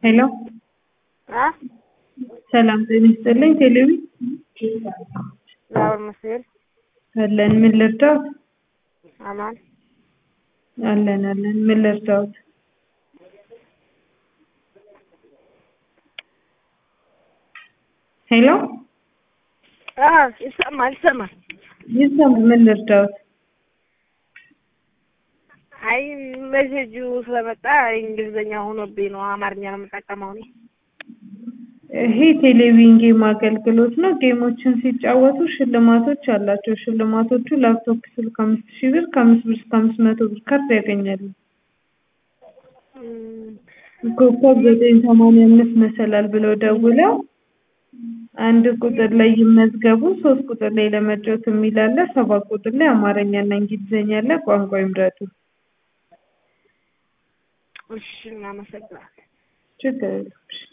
ሄሎ አ ሰላም ጤና ይስጥልኝ። ቴሌቪ እግዚአብሔር ይመስገን አለን። ምን ልርዳዎት? አማን አለን አለን። ምን ልርዳዎት? ሄሎ አ ይሰማል ይሰማል። ይሰማል። ምን ልርዳዎት? አይ ሜሴጁ ስለመጣ እንግሊዝኛ ሆኖብኝ ነው አማርኛ ነው የምጠቀመው እኔ። ይሄ ቴሌቪዥን ጌም አገልግሎት ነው። ጌሞችን ሲጫወቱ ሽልማቶች አላቸው። ሽልማቶቹ ላፕቶፕ ስልክ አምስት ሺህ ብር ከአምስት ብር እስከ አምስት መቶ ብር ካርድ ያገኛሉ። እም፣ ኮከብ ዘጠኝ ሰማንያ አምስት መሰላል ብለው ደውለው አንድ ቁጥር ላይ ይመዝገቡ። ሶስት ቁጥር ላይ ለመጫወት የሚል አለ። ሰባት ቁጥር ላይ አማርኛና እንግሊዝኛ አለ። ቋንቋ ይምረጡ። እሺ እናመሰግናለን። ችግር የለም። እሺ